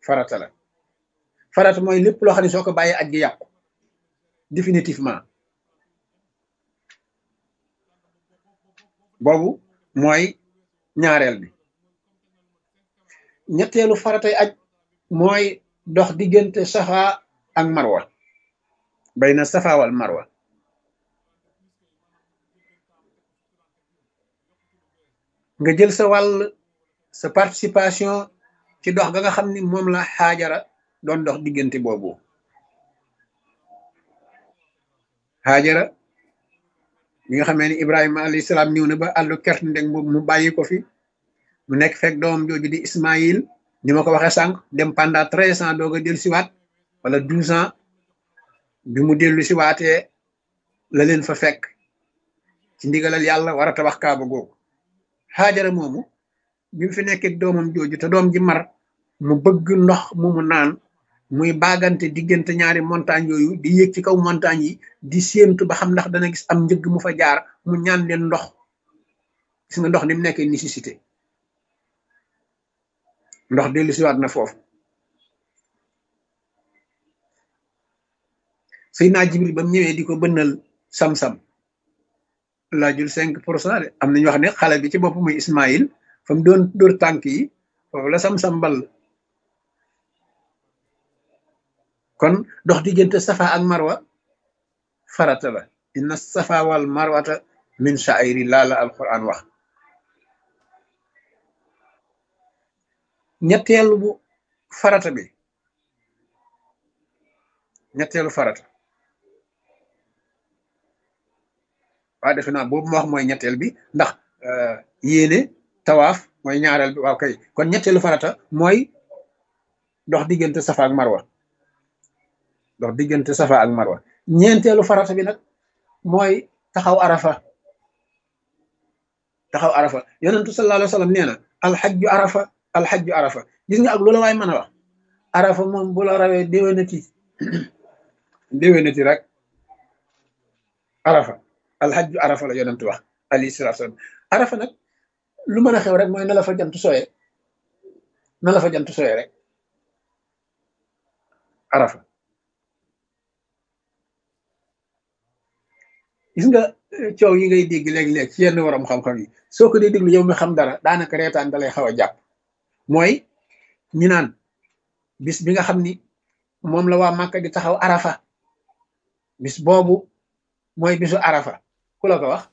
farata la farata mooy lépp loo xam ne soo ko bàyyee aj gi yàqu définitivement boobu mooy ñaareel bi ñetteelu faratay aj mooy dox diggante safa ak marwa bayna safa wal marwa nga jël sa wàll sa participation ci dox ga nga xam ni moom la xaajara doon dox diggante boobu xaajara bi nga xamee ni ibrahima alayhi salaam ñëw na ba àllu kert ndeg boobu mu bàyyi ko fi mu nekk fekk doomam jooju di ismaïl ni ma ko waxee sànq dem pendant treize ans doog a dellu siwaat wala douze ans bi mu dellu siwaatee la leen fa fekk ci ndigalal yàlla war a tabax kaaba googu xaajara moomu bi mu fi nekkee doomam jooju te doom ji mar mu bëgg ndox mu mu naan muy baagante diggante ñaari montagne yooyu di yéeg ci kaw montagne yi di séentu ba xam ndax dana gis am njëgg mu fa jaar mu ñaan leen ndox gis nga ndox ni mu nekkee nécessité ndox dellu siwaat na foofu Seydina Jibril ba mu ñëwee di ko bënnal sam-sam laajul cinq pour cent de am nañu wax ne xale bi ci bopp muy Ismaïl fa mu doon dóor tànk yi foofu la sam-sam bal kon dox diggante safa ak marwa farata la inna safa wal marwata min sha'iri laa la alquran wax ñetteelu bu farata bi ñetteelu farata waa defe naa boobu ma wax mooy ñetteel bi ndax yéene tawaaf mooy ñaareel bi waaw kay kon ñetteelu farata mooy dox diggante safa ak marwa dox diggante safa ak marwa ñeenteelu farata bi nag mooy taxaw arafa taxaw arafa yonentu sallallahu alayhi wa sallam nee na alxajju arafa alxajju arafa gis nga ak loola waay mën a wax arafa moom bu la rawee déwénati déwénati rek arafa alxajju arafa la yonentu wax alayhi salatu wasalam arafa nag lu mën a xew rek mooy na la fa jant sooyee na la fa jant sooyee rek arafa gis nga coow yi ngay dégg léeg-léeg ci yenn waram xam-xam yi soo ko dee déglu yow mi xam dara daanaka reetaan da lay xaw a jàpp mooy ñi naan bis bi nga xam ni moom la waa Màkka di taxaw arafa bis boobu mooy bisu arafa ku la ko wax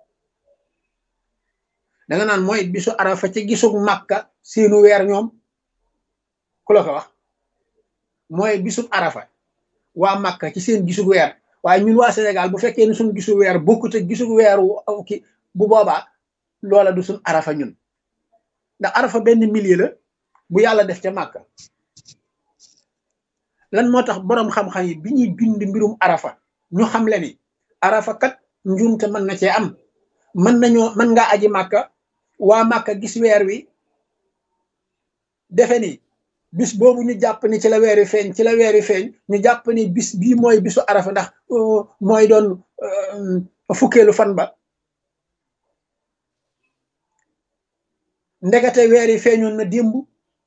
danga naan mooy bisu arafa ci gisug Màkka seenu weer ñoom ku la ko wax mooy bisub arafa waa Màkka ci seen gisug weer waaye ñun waa Sénégal bu fekkee ne suñu gisu weer bokkut ak gisu weeru ki bu boobaa loola du suñ arafa ñun ndax arafa benn millier la bu yàlla def ca màkka lan moo tax boroom xam-xam yi bi ñuy bind mbirum arafa ñu xam le ni arafa kat njuumte mën na cee am mën nañoo mën ngaa aji màkka waa màkka gis weer wi defe ni bis boobu ñu jàpp ni ci la weeri feeñ ci la weeri feeñ ñu jàpp ni bis bii mooy bisu arafa ndax mooy doon fukkeelu fan ba ndekete weeri feeñoon na démb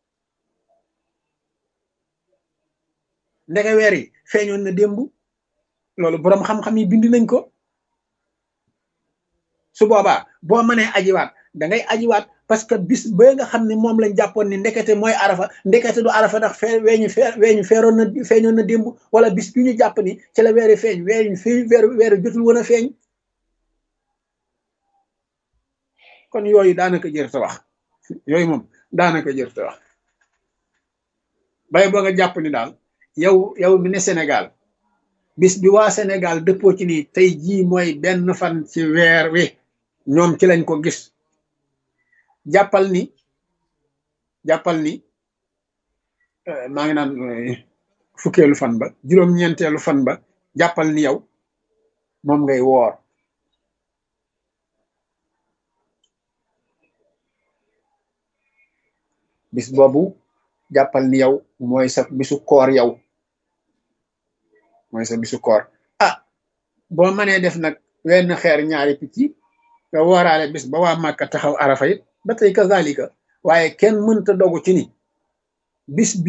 ndeke weer yi feeñoon na démb loolu boroom xam-xam yi bind nañ ko su boobaa boo mënee ajiwaat da ngay ajiwaat parce que bis ba nga xam ne moom lañ jàppoon ni ndekete mooy arafa ndekete du arafa ndax fee weeñu fee weeñu feeroon na feeñoon na démb wala bis bi ñu jàpp ni ci la weeri feeñ weeñu fii weeru weeru jotul woon a feeñ kon yooyu daanaka jër ta wax yooyu moom daanaka jër ta wax bay boo nga jàpp ni daal yow yow mi ne Sénégal bis bi waa Sénégal dëppoo ci ni tey jii mooy benn fan ci weer wi ñoom ci lañ ko gis jàppal ni jàppal ni maa ngi naan fukkeelu fan ba juróom-ñeenteelu fan ba jàppal ni yow moom ngay woor bis boobu jàppal ni yow mooy sa bisu koor yow mooy sa bisu koor ah boo mënee def nag wenn xeer ñaari picc nga wooraale bis ba waa Màkka taxaw arafa it ba tey kazalika waaye kenn mënta dogu ci ni bis